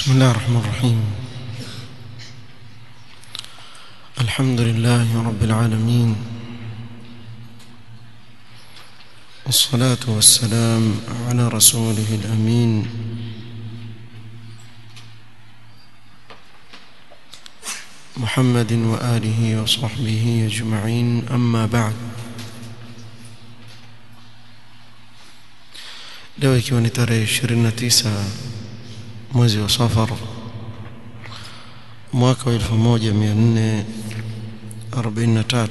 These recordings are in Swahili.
بسم الله الرحمن الرحيم الحمد لله رب العالمين والصلاة والسلام على رسوله الأمين محمد وآله وصحبه أجمعين أما بعد leo ikiwa ni tarehe 29 mwezi wa safar mwaka wa 1443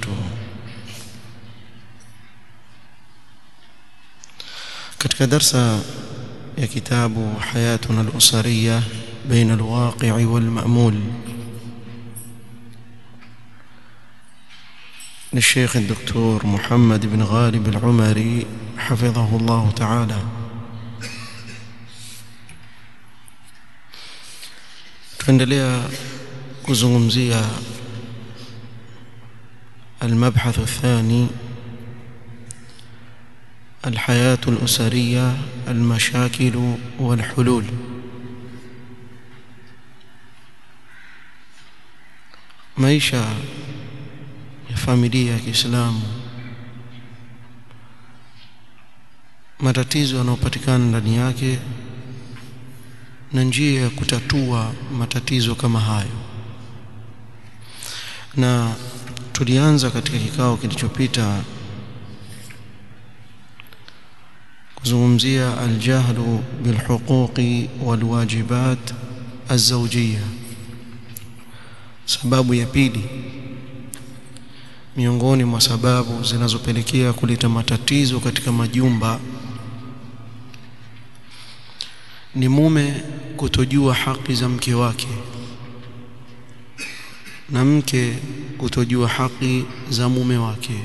katika darsa ya kitabu hayatuna al-usariya baina al-waqi' wal-ma'mul للشيخ الدكتور محمد بن غالب العمري حفظه الله تعالى tuendelea kuzungumzia المبحث الثاني الحياة الأسرية المشاكل والحلول maisha ya familia ya Kiislamu matatizo yanayopatikana ndani yake na njia ya kutatua matatizo kama hayo na tulianza katika kikao kilichopita kuzungumzia aljahlu bilhuquqi walwajibat azawjiyya sababu ya pili miongoni mwa sababu zinazopelekea kuleta matatizo katika majumba ni mume kutojua haki za mke wake na mke kutojua haki za mume wake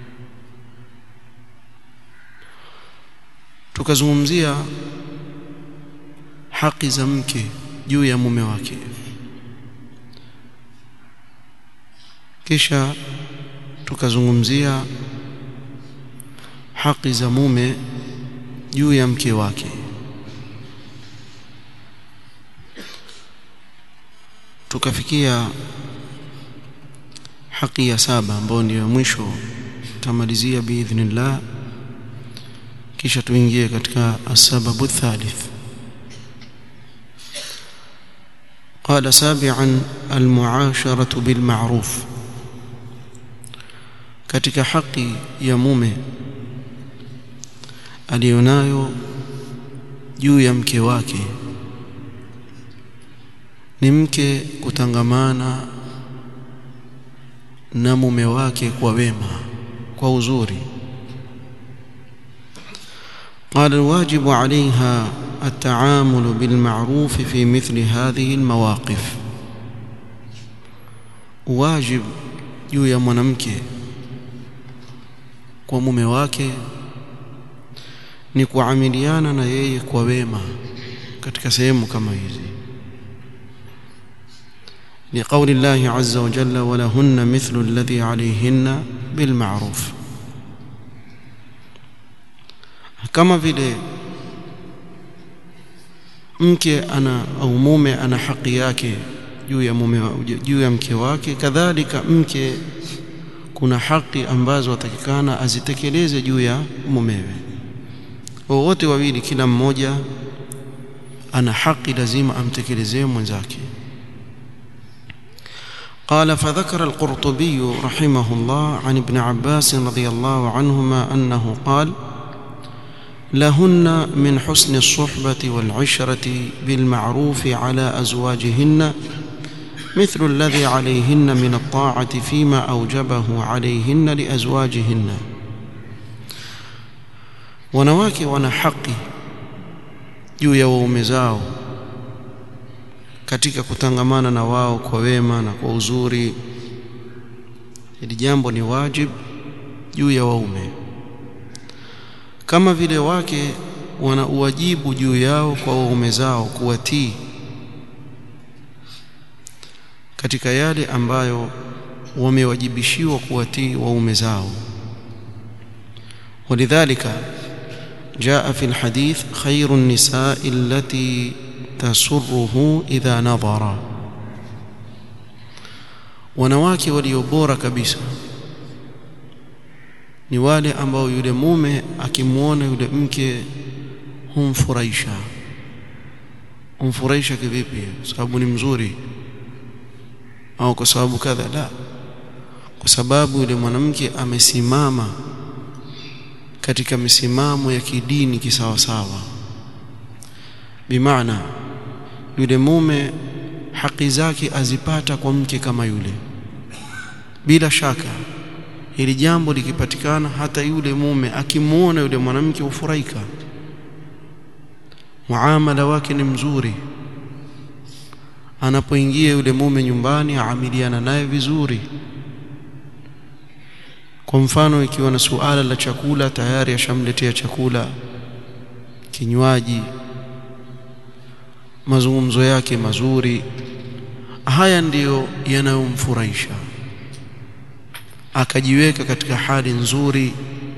tukazungumzia haki za mke juu ya mume wake kisha tukazungumzia haki za mume juu ya mke wake tukafikia haki ya saba ambayo ndio mwisho tamalizia biidhnillah kisha tuingie katika asababu thalith قال سابعا المعاشرة بالمعروف katika haki ya mume alionayo juu ya mke wake ni mke kutangamana na mume wake kwa wema kwa uzuri قال الواجب عليها التعامل بالمعروف في مثل هذه المواقف واجب juu ya mwanamke kwa mume wake ni kuamiliana na yeye kwa wema katika sehemu kama hizi لقول الله عز وجل ولهن مثل الذي عليهن بالمعروف kama vile mke ana au mume ana haki yake juu ya mume juu ya mke wake kadhalika mke kuna haki ambazo atakikana azitekeleze juu ya mumewe wote wawili kila mmoja ana haki lazima amtekelezee mwenzake قال فذكر القرطبي رحمه الله عن ابن عباس رضي الله عنهما أنه قال لهن من حسن الصحبة والعشرة بالمعروف على أزواجهن مثل الذي عليهن من الطاعة فيما أوجبه عليهن لأزواجهن wanawake wana haki juu ya waume zao katika kutangamana na wao kwa wema na kwa uzuri hili jambo ni wajib juu ya waume kama vile wake wana uwajibu juu yao kwa waume zao kuwatii katika yale ambayo wamewajibishiwa kuwatii waume zao ولذلك جاء في الحديث خير النساء التي tasurruhu idha nadhara wanawake walio bora kabisa ni wale ambao yule mume akimwona yule mke humfurahisha humfurahisha kivipi sababu ni mzuri au kwa sababu kadha la kwa sababu yule mwanamke amesimama katika misimamo ya kidini kisawasawa bimaana yule mume haki zake azipata kwa mke kama yule bila shaka hili jambo likipatikana hata yule mume akimuona yule mwanamke hufurahika muamala wake ni mzuri anapoingia yule mume nyumbani aamiliana naye vizuri kwa mfano ikiwa na suala la chakula tayari ashamletea chakula kinywaji mazungumzo yake mazuri haya ndiyo yanayomfurahisha akajiweka katika hali nzuri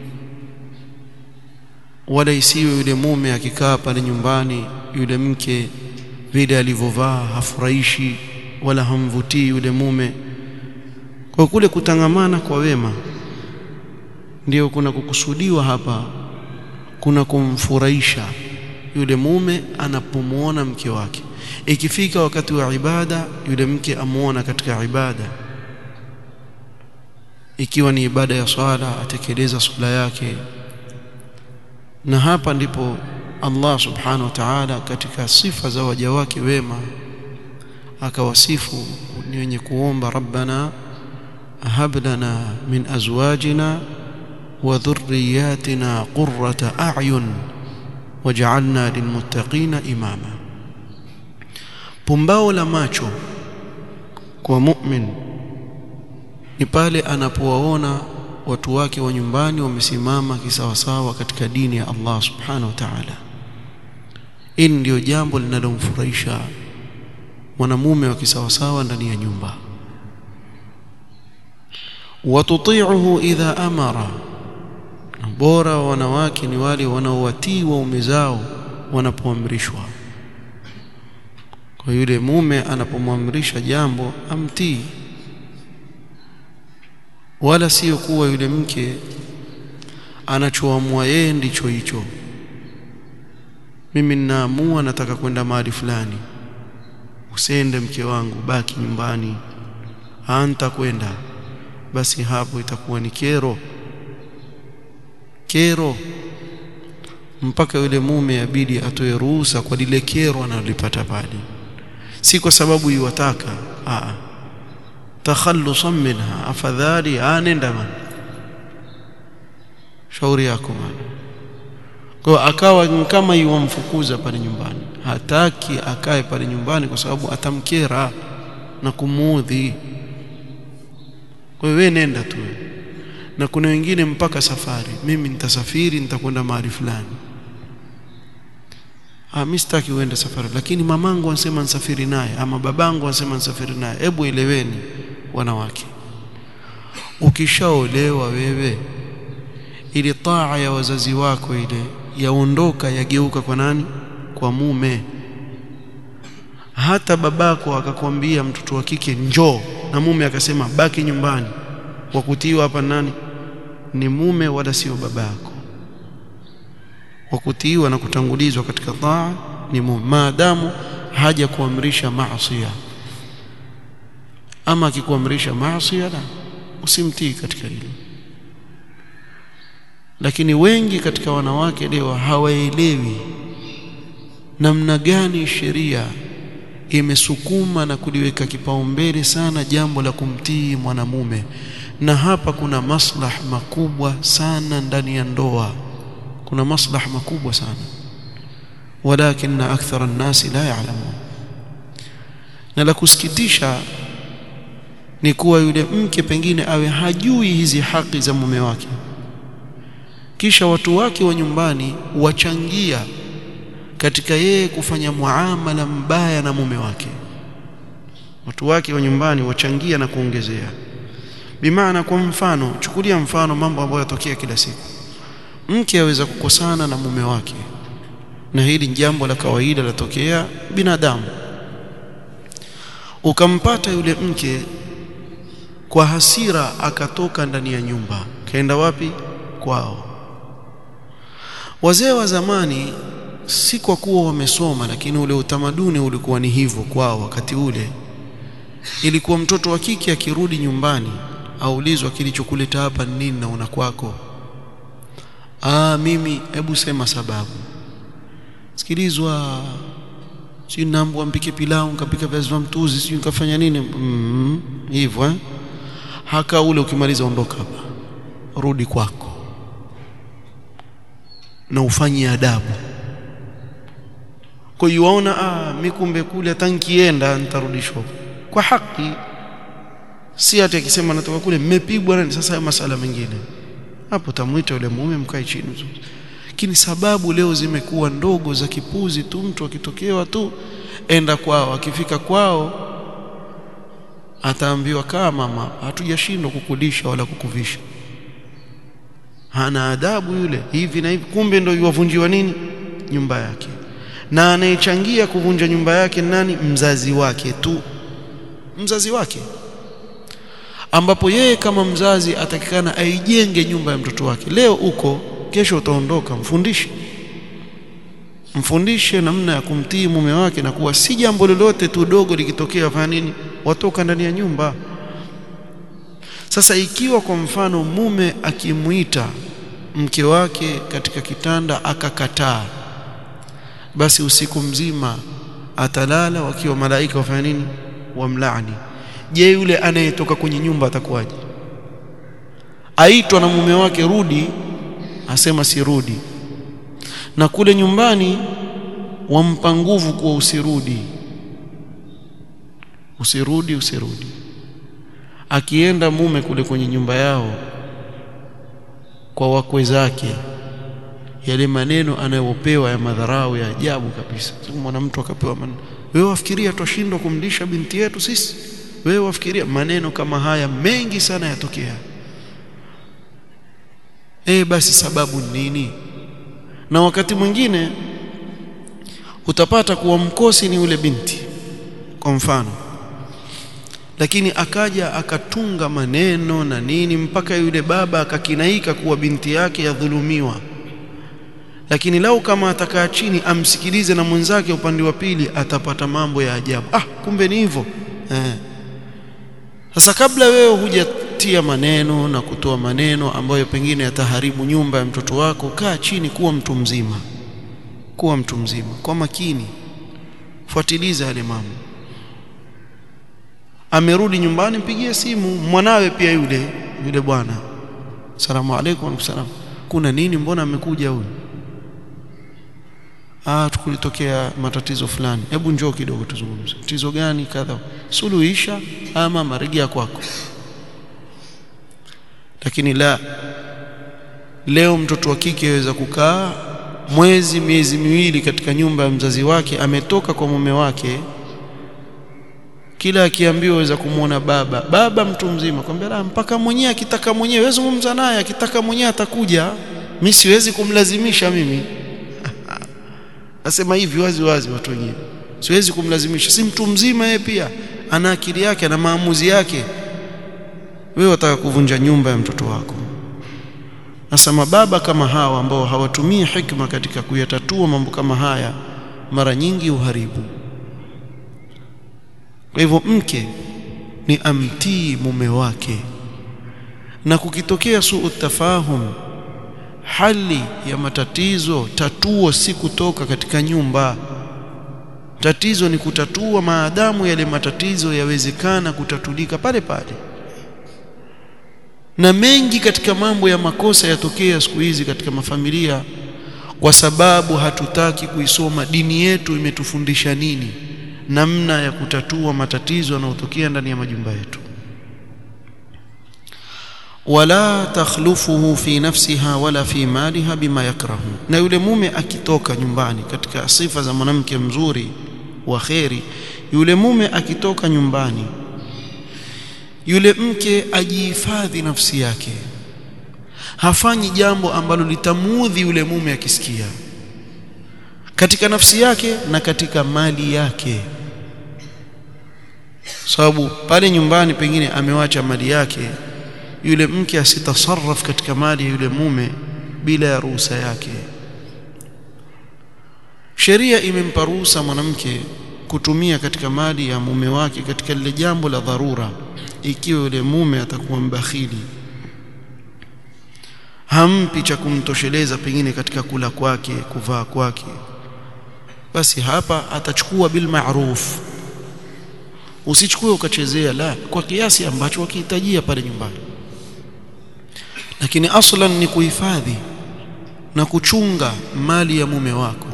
wala isiwe yule mume akikaa pale nyumbani yule mke vile alivyovaa hafurahishi wala hamvutii yule mume kwa kule kutangamana kwa wema ndio kuna kukusudiwa hapa kuna kumfurahisha yule mume anapomuona mke wake ikifika wakati wa ibada yule mke amuona katika ibada ikiwa ni ibada ya swala atekeleza swala yake na hapa ndipo Allah subhanahu wa ta'ala katika sifa za waja wake wema akawasifu ni wenye kuomba rabbana hab lana min azwajina wa dhurriyyatina qurrata a'yun waj'alna lilmuttaqina imama pumbao la macho kwa mu'min ni pale anapowaona watu wake wa nyumbani wamesimama kisawasawa katika dini ya Allah subhanahu wa ta'ala hili ndio jambo linalomfurahisha mwanamume wa kisawasawa ndani ya nyumba watuti'uhu idha amara bora wa wanawake ni wale wanaowatii waume zao wanapoamrishwa kwa yule mume anapomwamrisha jambo amtii wala sio kuwa yule mke anachoamua yeye ndicho hicho mimi ninaamua nataka kwenda mahali fulani usende mke wangu baki nyumbani anta kwenda basi hapo itakuwa ni kero kero mpaka yule mume abidi atoe ruhusa kwa lile kero analolipata pale si kwa sababu iwataka a takhallusan minha afadhali anenda man shauri yako man kwa akawa kama yuwamfukuza pale nyumbani hataki akae pale nyumbani kwa sababu atamkera na kumuudhi kwa hiyo wewe nenda tu na kuna wengine mpaka safari mimi nitasafiri nitakwenda mahali fulani ah mimi sitaki uende safari lakini mamangu anasema nisafiri naye ama babangu anasema nisafiri naye hebu eleweni wanawake ukishaolewa wewe ili taa ya wazazi wako ile yaondoka yageuka kwa nani kwa mume hata babako akakwambia mtoto wa kike njoo na mume akasema baki nyumbani wa kutiiwa hapa nani ni mume wala sio babako wa kutiiwa na kutangulizwa katika taa ni mume maadamu haja kuamrisha maasi ama akikuamrisha maasi la usimtii katika hilo lakini wengi katika wanawake leo hawaelewi namna gani sheria imesukuma na kuliweka kipaumbele sana jambo la kumtii mwanamume na hapa kuna maslah makubwa sana ndani ya ndoa kuna maslah makubwa sana walakin akthara an-nasi la ya'lamun na la kusikitisha ni kuwa yule mke pengine awe hajui hizi haki za mume wake kisha watu wake wa nyumbani wachangia katika yeye kufanya muamala mbaya na mume wake watu wake wa nyumbani wachangia na kuongezea bimaana kwa mfano chukulia mfano mambo ambayo yatokea kila siku mke aweza kukosana na mume wake na hili ni jambo la kawaida latokea binadamu ukampata yule mke kwa hasira akatoka ndani ya nyumba kaenda wapi kwao wazee wa zamani si kwa kuwa wamesoma lakini ule utamaduni ulikuwa ni hivyo kwao wakati ule ilikuwa mtoto wa kike akirudi nyumbani aulizwa kilichokuleta hapa ni nini na una kwako ah mimi hebu sema sababu sikilizwa si naambwa mpike pilau nikapika viazi vya mtuzi si nikafanya nini mm, hivyo eh haka ule ukimaliza ondoka hapa rudi kwako na ufanye adabu kwa hiyo waona ah mimi kumbe kule hata nikienda nitarudishwa kwa haki si ati akisema natoka kule mmepigwa nani sasa hayo masala mengine hapo tamuita yule mume mkae chini vizuri lakini sababu leo zimekuwa ndogo za kipuzi tu mtu akitokewa tu enda kwao akifika kwao ataambiwa kama mama hatujashindwa kukulisha wala kukuvisha hana adabu yule hivi na hivi kumbe ndio yuwavunjiwa nini nyumba yake na anayechangia kuvunja nyumba yake nani mzazi wake tu mzazi wake ambapo yeye kama mzazi atakikana aijenge nyumba ya mtoto wake leo uko kesho utaondoka mfundishe mfundishe namna ya kumtii mume wake na kuwa si jambo lolote tu dogo likitokea fanya nini watoka ndani ya nyumba sasa ikiwa kwa mfano mume akimuita mke wake katika kitanda akakataa basi usiku mzima atalala wakiwa malaika wafanya nini wamlaani je yule anayetoka kwenye nyumba atakuwaje aitwa na mume wake rudi asema sirudi na kule nyumbani wampa nguvu kuwa usirudi usirudi usirudi akienda mume kule kwenye nyumba yao kwa wakwe zake yale maneno anayopewa ya madharau ya ajabu kabisa mwana mtu akapewa maneno wewe wafikiria twashindwa kumlisha binti yetu sisi wewe wafikiria maneno kama haya mengi sana yatokea eh basi sababu nini na wakati mwingine utapata kuwa mkosi ni ule binti kwa mfano lakini akaja akatunga maneno na nini mpaka yule baba akakinaika kuwa binti yake yadhulumiwa lakini lau kama atakaa chini amsikilize na mwenzake upande wa pili atapata mambo ya ajabu ah kumbe ni hivyo eh sasa kabla wewe hujatia maneno na kutoa maneno ambayo pengine yataharibu nyumba ya mtoto wako kaa chini kuwa mtu mzima kuwa mtu mzima kwa makini fuatiliza yale mambo amerudi nyumbani mpigie simu mwanawe pia yule yule bwana salamu alaykum salam kuna nini mbona amekuja huyu ah tukulitokea matatizo fulani hebu njoo kidogo tuzungumze tatizo gani kadha suluhisha ama marejea kwako lakini la leo mtoto wa kike aweza kukaa mwezi miezi miwili katika nyumba ya mzazi wake ametoka kwa mume wake kila akiambiwa aweza kumwona baba baba mtu mzima kwambia mpaka mwenyewe akitaka mwenyewe zungumza naye akitaka mwenyewe atakuja mimi siwezi kumlazimisha mimi nasema hivi wazi wazi watu wengine siwezi kumlazimisha si mtu mzima yeye pia ana akili yake na maamuzi yake wewe wataka kuvunja nyumba ya mtoto wako sasa mababa kama hawa ambao hawatumii hikma katika kuyatatua mambo kama haya mara nyingi uharibu kwa hivyo mke ni amtii mume wake na kukitokea suu tafahum hali ya matatizo tatuo si kutoka katika nyumba tatizo ni kutatua maadamu yale matatizo yawezekana kutatulika pale pale na mengi katika mambo ya makosa yatokea siku hizi katika mafamilia kwa sababu hatutaki kuisoma dini yetu imetufundisha nini namna ya kutatua matatizo yanayotokea ndani ya majumba yetu wala takhlufuhu fi nafsiha wala fi maliha bima yakrahu na yule mume akitoka nyumbani katika sifa za mwanamke mzuri wa kheri yule mume akitoka nyumbani yule mke ajihifadhi nafsi yake hafanyi jambo ambalo litamuudhi yule mume akisikia katika nafsi yake na katika mali yake sababu pale nyumbani pengine amewacha mali yake yule mke asitasarraf katika mali ya yule mume bila ya ruhusa yake sheria imempa ruhusa mwanamke kutumia katika mali ya mume wake katika lile jambo la dharura ikiwa yule mume atakuwa mbakhili hampi cha kumtosheleza pengine katika kula kwake kuvaa kwake basi hapa atachukua bil ma'ruf usichukue ukachezea la kwa kiasi ambacho wakihitajia pale nyumbani lakini aslan ni kuhifadhi na kuchunga mali ya mume wako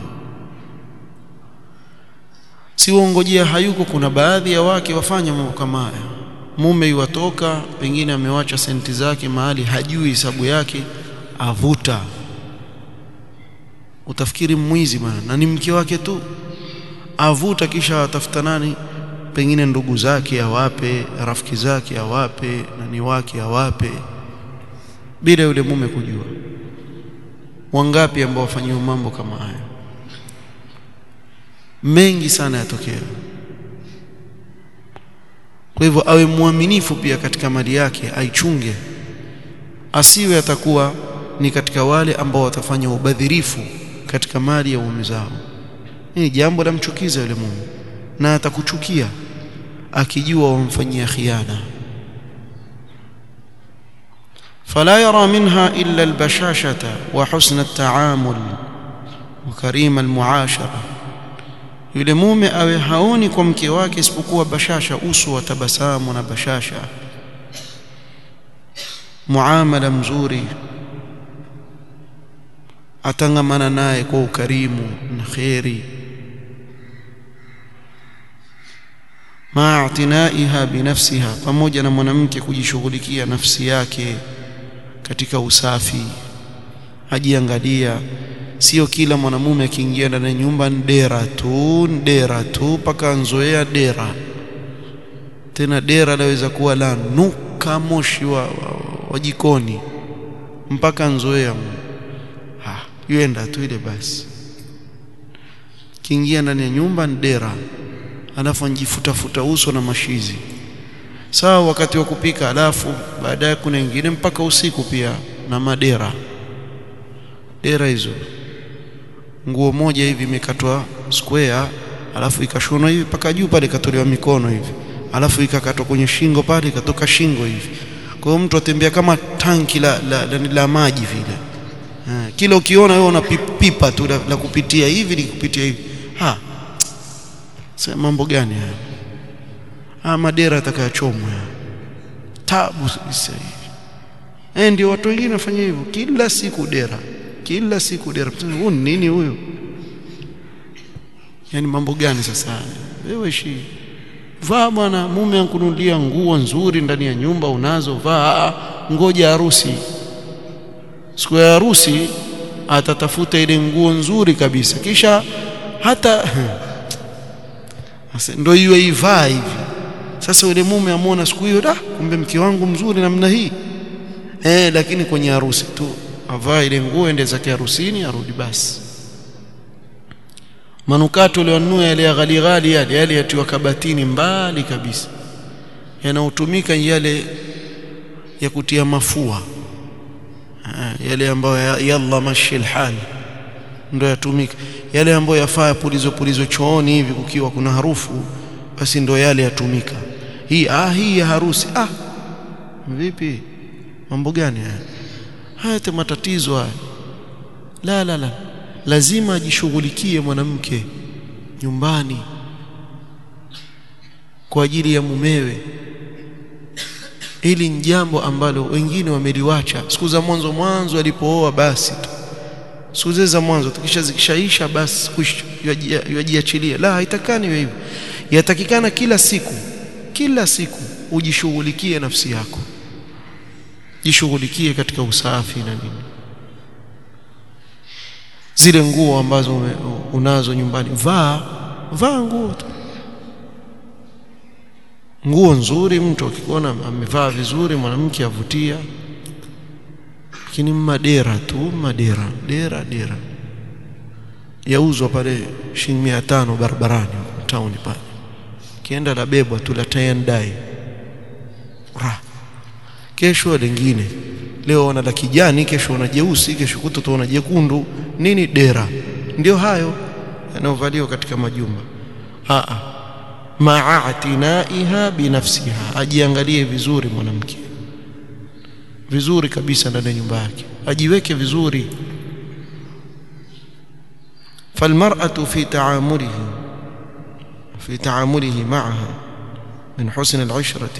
si uongojea hayuko kuna baadhi ya wake wafanya mambo kama haya mume yuwatoka pengine amewacha senti zake mahali hajui hesabu yake avuta utafikiri mwizi bwana na ni mke wake tu avuta kisha atafuta nani pengine ndugu zake awape rafiki zake awape nani wake awape bila yule mume kujua wangapi ambao wafanyiwa mambo kama haya mengi sana yatokea kwa hivyo awe mwaminifu pia katika mali yake aichunge asiwe atakuwa ni katika wale ambao watafanya ubadhirifu katika mali ya waume zao ni jambo la mchukiza yule mume na atakuchukia akijua wamfanyia khiana فلا يرى منها إلا البشاشة وحسن التعامل وكريم المعاشرة yule mume awe haoni kwa mke wake isipokuwa bashasha uso wa tabasamu na bashasha muamala mzuri atangamana naye kwa ukarimu na kheri maa i'tinaiha binafsiha pamoja na mwanamke kujishughulikia nafsi yake katika usafi ajiangalia sio kila mwanamume akiingia ndani ya nyumba ndera tu ndera tu mpaka anzoea dera tena dera laweza kuwa la nuka moshi wa, wa, wa jikoni mpaka anzoea ha yuenda tu ile basi kiingia ndani ya nyumba ndera alafu anjifuta futa uso na mashizi sawa wakati wa kupika alafu baadaye kuna wengine mpaka usiku pia na madera dera hizo nguo moja hivi imekatwa square alafu ikashonwa hivi mpaka juu pale ikatolewa mikono hivi alafu ikakatwa kwenye shingo pale ikatoka shingo hivi kwa hiyo mtu atembea kama tanki la, la, la, la maji vile ha, kila ukiona wewe una pipa tu la, la kupitia hivi likupitia hivi ha sasa mambo gani haya ah madera atakayochomwa tabu sasa hivi eh ndio watu wengine wafanya hivyo kila siku dera kila siku dera huyu nini huyo yani mambo gani sasa wewe shi vaa bwana mume ankunulia nguo nzuri ndani ya nyumba unazo vaa ngoja harusi siku ya harusi atatafuta ile nguo nzuri kabisa kisha hata ndio hiyo ivaa hivi sasa yule mume amwona siku hiyo da kumbe mke wangu mzuri namna hii eh lakini kwenye harusi tu avaa ile nguo ende zake harusini arudi basi manukato aliyonunua yale ya ghali ghali yale yale yatiwa kabatini mbali kabisa yanaotumika yale ya kutia mafua yale ambayo yalla mashil hal ndio yatumika yale ambayo yafaa pulizo pulizo chooni hivi kukiwa kuna harufu basi ndio yale yatumika hii ah hii ya harusi ah vipi mambo gani haya haya matatizo haya la la la lazima ajishughulikie mwanamke nyumbani kwa ajili ya mumewe ili ni jambo ambalo wengine wameliwacha siku za mwanzo mwanzo alipooa basi tu siku za mwanzo tukisha zikishaisha basi yajiachilia la haitakani hivyo yatakikana kila siku kila siku ujishughulikie nafsi yako jishughulikie katika usafi na nini zile nguo ambazo unazo nyumbani vaa vaa nguo tu nguo nzuri mtu akikuona amevaa vizuri mwanamke avutia lakini madera tu madera dera dera yauzwa pale shilingi 500 barabarani town pale kienda la bebwa tu la tie and dye ra kesho lingine leo wana la kijani kesho wana jeusi kesho kuto tuona jekundu nini dera ndio hayo yanayovaliwa katika majumba a a ma'atinaiha binafsiha ajiangalie vizuri mwanamke vizuri kabisa ndani ya nyumba yake ajiweke vizuri فالمرأة في تعامله في تعامله معها من حسن العشرة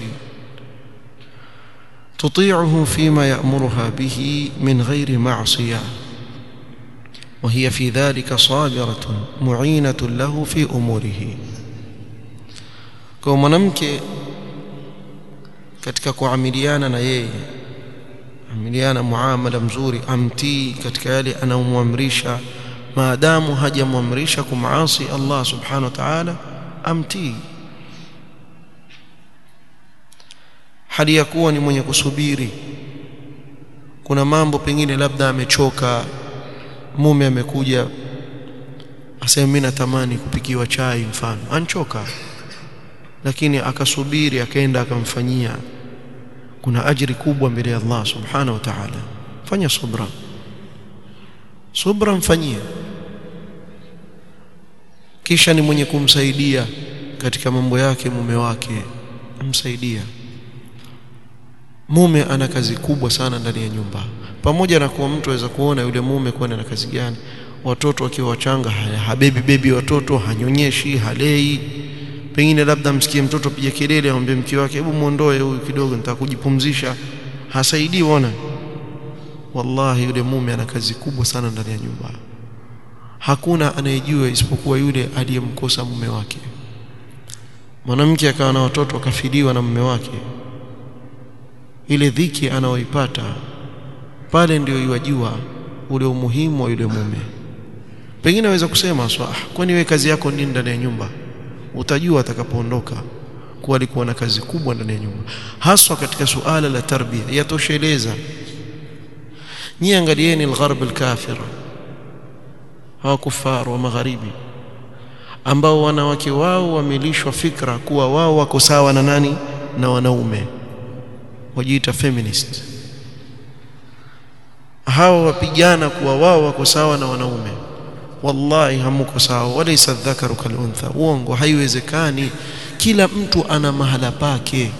تطيعه فيما يأمرها به من غير معصية وهي في ذلك صابرة معينة له في أموره kwa mwanamke katika kuamiliana na yeye amiliana muamala mzuri amtii katika yale anayomwamrisha maadamu hajamwamrisha kumaasi Allah subhanahu wa ta'ala amtii hali ya kuwa ni mwenye kusubiri kuna mambo pengine labda amechoka mume amekuja asema mimi natamani kupikiwa chai mfano anchoka lakini akasubiri akaenda akamfanyia kuna ajiri kubwa mbele ya Allah subhanahu wa ta'ala fanya subra subra mfanyie kisha ni mwenye kumsaidia katika mambo yake mume wake amsaidia mume ana kazi kubwa sana ndani ya nyumba pamoja na kuwa mtu aweza kuona yule mume kuwa na kazi gani watoto wakiwa wachanga habebi bebi watoto hanyonyeshi halei pengine labda msikie mtoto piga kelele amwambie mke wake hebu muondoe huyu kidogo nitaka kujipumzisha hasaidii ona wallahi yule mume ana kazi kubwa sana ndani ya nyumba hakuna anayejua isipokuwa yule aliyemkosa mume wake mwanamke akawa na watoto akafiliwa na mume wake ile dhiki anaoipata pale ndio iwajua ule umuhimu wa yule mume pengine aweza kusema swa kwani wewe kazi yako nini ndani ya nyumba utajua atakapoondoka kuwa alikuwa na kazi kubwa ndani ya nyumba haswa katika suala la tarbia yatosheleza nyie angalieni algharb alkafir hawa kufar wa magharibi ambao wanawake wao wamelishwa fikra kuwa wao wako sawa na nani na wanaume wajiita feminist hawa wapigana kuwa wao wako sawa na wanaume wallahi hamuko sawa walaysa dhakaru kaluntha uongo haiwezekani kila mtu ana mahala pake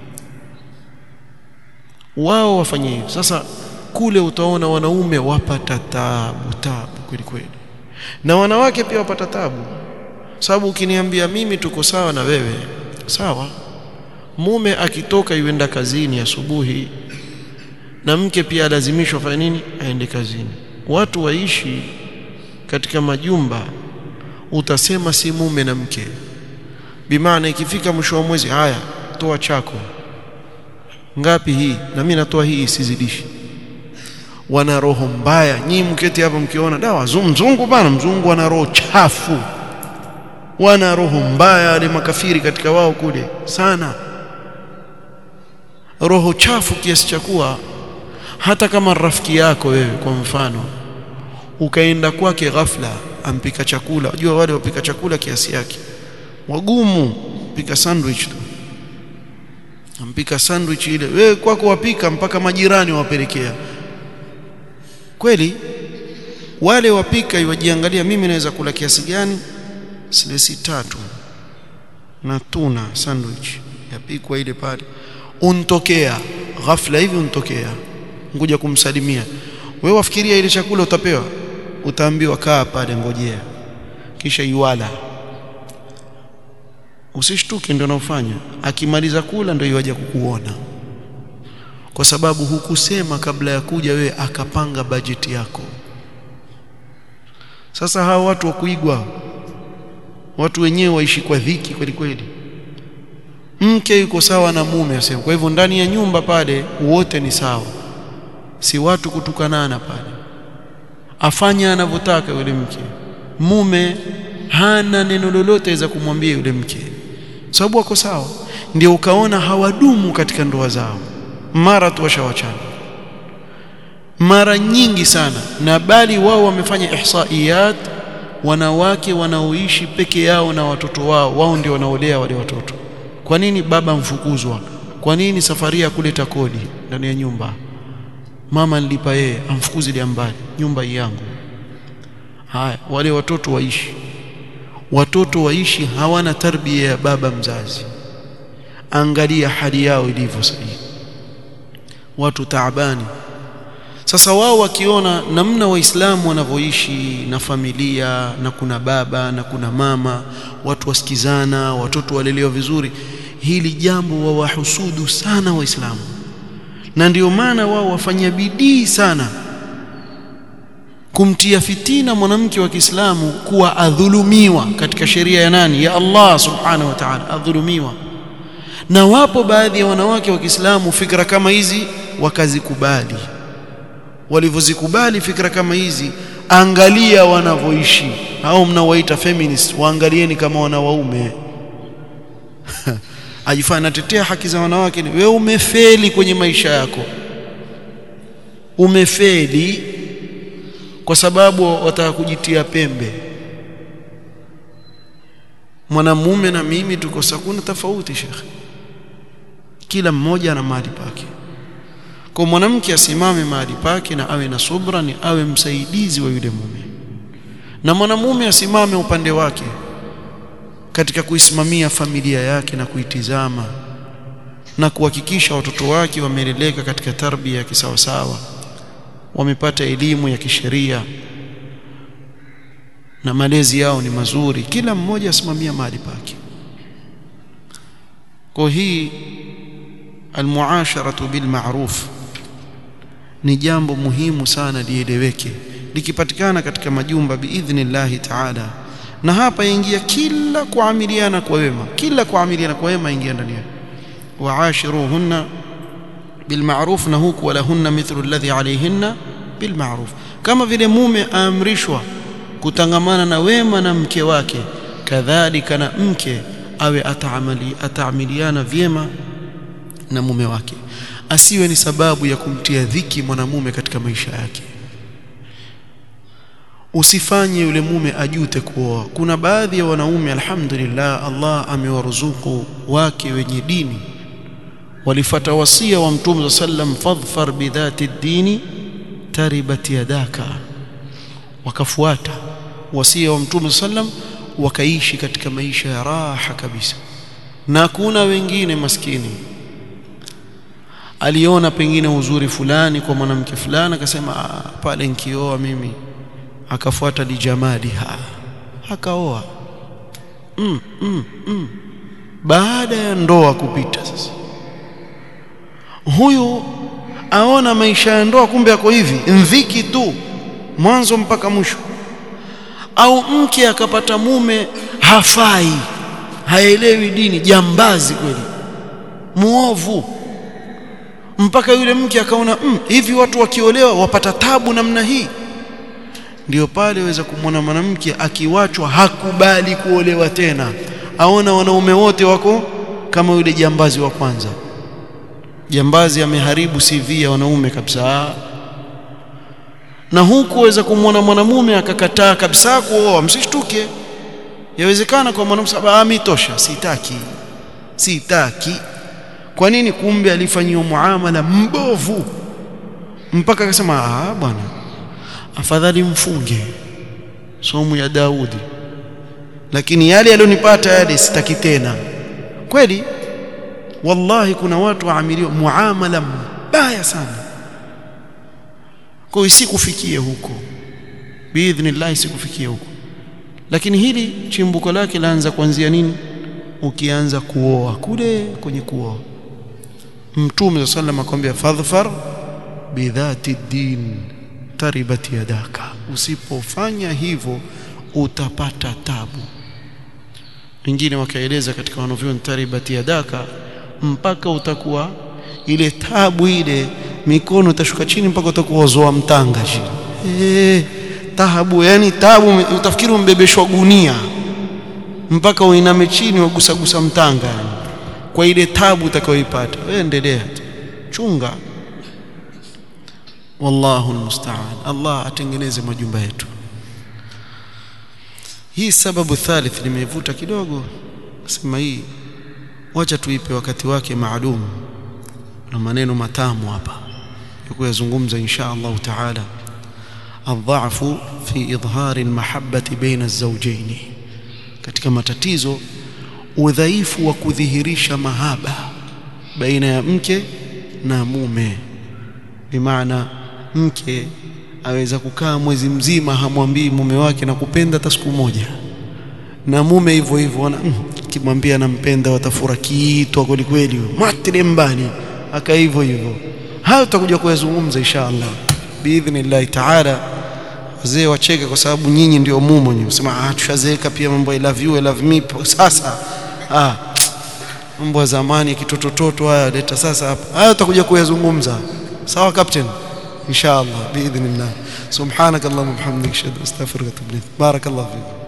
wao wafanye hivyo sasa kule utaona wanaume wapata tabu tabu kweli kweli na wanawake pia wapata tabu sababu ukiniambia mimi tuko sawa na wewe sawa mume akitoka yuenda kazini asubuhi na mke pia alazimishwa afanye nini aende kazini watu waishi katika majumba utasema si mume na mke bimaana ikifika mwisho wa mwezi haya toa chako ngapi hii na mimi natoa hii isizidishi wana roho mbaya nyinyi mketi hapa mkiona dawa mzungu bana mzungu ana roho chafu wana roho mbaya wale makafiri katika wao kule sana roho chafu kiasi cha kuwa hata kama rafiki yako wewe kwa mfano ukaenda kwake ghafla ampika chakula unajua wale wapika chakula kiasi yake wagumu pika sandwich tu ampika sandwich ile wewe kwako wapika mpaka majirani wapelekea kweli wale wapika iwajiangalia mimi naweza kula kiasi gani silesi tatu na tuna sandwich yapikwa ile pale untokea ghafla hivi untokea ngoja kumsalimia wewe wafikiria ile chakula utapewa utaambiwa kaa pale ngojea kisha iwala usishtuke ndio naufanya akimaliza kula ndio iwaje kukuona kwa sababu hukusema kabla ya kuja wewe akapanga bajeti yako sasa hawa watu wa kuigwa watu wenyewe waishi kwa dhiki kweli kweli mke yuko sawa na mume asema kwa hivyo ndani ya nyumba pale wote ni sawa si watu kutukanana pale afanya anavyotaka yule mke mume hana neno lolote za kumwambia yule mke sababu wako sawa ndio ukaona hawadumu katika ndoa zao mara tu washawachana mara nyingi sana na bali wao wamefanya ihsaiyat wanawake wanaoishi peke yao na watoto wao wao ndio wanaolea wale watoto kwa nini baba mfukuzwa kwa nini safari ya kuleta kodi ndani ya nyumba mama nilipa yeye amfukuzi ile mbali nyumba yangu haya wale watoto waishi watoto waishi hawana tarbia ya baba mzazi angalia hali yao ilivyo sasa watu taabani sasa wao wakiona namna waislamu wanavyoishi na familia na kuna baba na kuna mama watu wasikizana watoto walelewa vizuri hili jambo wawahusudu sana waislamu na ndio maana wao wafanya bidii sana kumtia fitina mwanamke wa Kiislamu kuwa adhulumiwa katika sheria ya nani ya Allah subhanahu wa ta'ala adhulumiwa na wapo baadhi ya wanawake wa Kiislamu fikra kama hizi wakazikubali walivyozikubali fikra kama hizi angalia wanavyoishi au mnawaita feminist waangalieni kama wanawaume ajifanya natetea haki za wanawake wewe umefeli kwenye maisha yako umefeli kwa sababu wataka kujitia pembe mwanamume na mimi tuko sakuna tofauti shekhe kila mmoja ana mahali pake kwa mwanamke asimame mahali pake na awe na subra ni awe msaidizi wa yule mume na mwanamume asimame upande wake katika kuisimamia familia yake na kuitizama na kuhakikisha watoto wake wameleleka katika tarbia ya kisawasawa wamepata elimu ya kisheria na malezi yao ni mazuri kila mmoja asimamia mahali pake kwa hii almuasharatu bil ma'ruf ni jambo muhimu sana lieleweke likipatikana katika majumba biidhnillahi taala na hapa ingia kila kuamiliana kwa wema kila kuamiliana kwa wema ingia ndani yake waashiruhunna bilma'ruf na huku walahunna mithlu alladhi alayhinna bilma'ruf kama vile mume aamrishwa kutangamana na wema na mke wake kadhalika na mke awe ataamali ataamiliana vyema na mume wake asiwe ni sababu ya kumtia dhiki mwanamume katika maisha yake usifanye yule mume ajute kuoa kuna baadhi ya wanaume alhamdulillah Allah amewaruzuku wake wenye dini walifata wasia wa mtume sallam fadhfar bidhati dini taribat yadaka wakafuata wasia wa mtume sallam wakaishi katika maisha ya raha kabisa na kuna wengine maskini aliona pengine uzuri fulani kwa mwanamke fulani akasema pale nikioa mimi akafuata lijamaliha akaoa mm, mm, mm. baada ya ndoa kupita sasa huyu aona maisha ya ndoa kumbe yako hivi mviki tu mwanzo mpaka mwisho au mke akapata mume hafai haelewi dini jambazi kweli muovu mpaka yule mke akaona mm, hivi watu wakiolewa wapata tabu namna hii ndio pale waweza kumwona mwanamke akiwachwa hakubali kuolewa tena aona wanaume wote wako kama yule jambazi wa kwanza jambazi ameharibu CV ya wanaume kabisa na huku waweza kumwona mwanamume akakataa kabisa kuoa msishtuke yawezekana kwa mwanamume sababu amitosha sitaki sitaki kwa nini kumbe alifanyiwa muamala mbovu mpaka akasema ah bwana afadhali mfunge somu ya Daudi lakini yale yalionipata yale sitaki tena kweli wallahi kuna watu waamiliwa muamala mbaya sana kwa isikufikie huko biidhnillah isikufikie huko lakini hili chimbuko lake laanza kuanzia nini ukianza kuoa kule kwenye kuoa mtume sallallahu akwambia fadhfar bidhati din taribat yadaka usipofanya hivyo utapata tabu wengine wakaeleza katika wanavyoni taribat yadaka mpaka utakuwa ile tabu ile mikono itashuka chini mpaka utakuwa zoa mtanga chini eh tabu yani tabu utafikiri umbebeshwa gunia mpaka uiname chini wagusagusa mtanga yani kwa ile tabu utakayoipata wewe endelea chunga wallahu almusta'an Allah atengeneze majumba yetu hii sababu thalith nimeivuta kidogo sema hii wacha tuipe wakati wake maalum na maneno matamu hapa kuyazungumza insha Allah taala الضعف في إظهار المحبة بين الزوجين katika matatizo udhaifu wa kudhihirisha mahaba baina ya mke na mume bimaana mke aweza kukaa mwezi mzima hamwambii mume wake na kupenda hata siku moja na mume hivyo hivyo ana kimwambia anampenda watafura kiitwa kweli kweli matile mbani aka hivyo hivyo hayo tutakuja kuyazungumza inshallah biidhnillah taala wazee wacheke kwa sababu nyinyi ndio mumo nyinyi sema ah tushazeeka pia mambo I love you I love me sasa ah mambo ya zamani kitotototo haya leta sasa hapa hayo tutakuja kuyazungumza sawa captain inshallah biidhnillah subhanakallahumma wa bihamdika ashhadu an la ilaha illa anta astaghfiruka wa atubu ilaik barakallahu fiik